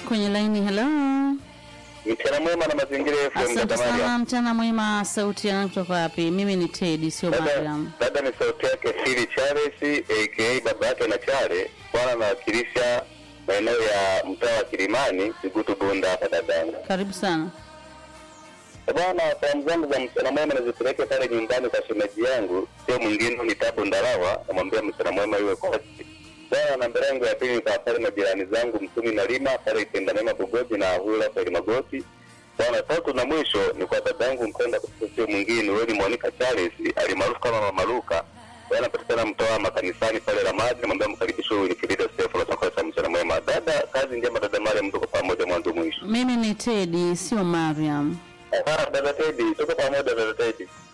kwenye laini. Hello, Mchana mwema na mazingira FM asante dada sana. Mariam. Mchana mwema. Sauti yangu kutoka wapi? Mimi ni Teddy, sio Dada, Mariam. dada ni sauti yake Fili Charles aka baba yake na Chale, bwana anawakilisha maeneo ya mtaa wa Kilimani, Kigutu Bunda hapa dadangu. Karibu sana. Eh, Bwana, salamu zangu za mchana mwema nazipeleke pale nyumbani kwa shemeji yangu, sio mwingine ni Tabu Ndalawa, namwambia mchana mwema iwe kwake. Bwana, namba yangu ya pili kwa pale majirani zangu Msumi na Lima pale Itenda Mema Bugoji na Hula pale Magoti. Bwana, tatu na mwisho ni kwa dadangu mpenda kutoka sio mwingine wewe ni Monica Charles alimaarufu kama Mama Luka. Bwana, patikana mtoa makanisani pale Ramadi, namwambia mkaribisho huyu ni Kirida Sefu na takosa mchana mwema. Dada, kazi njema dada Mariam, tuko pamoja mwanzo mwisho. Mimi ni Teddy, sio Mariam. Ah, dada Teddy, tuko pamoja dada Teddy.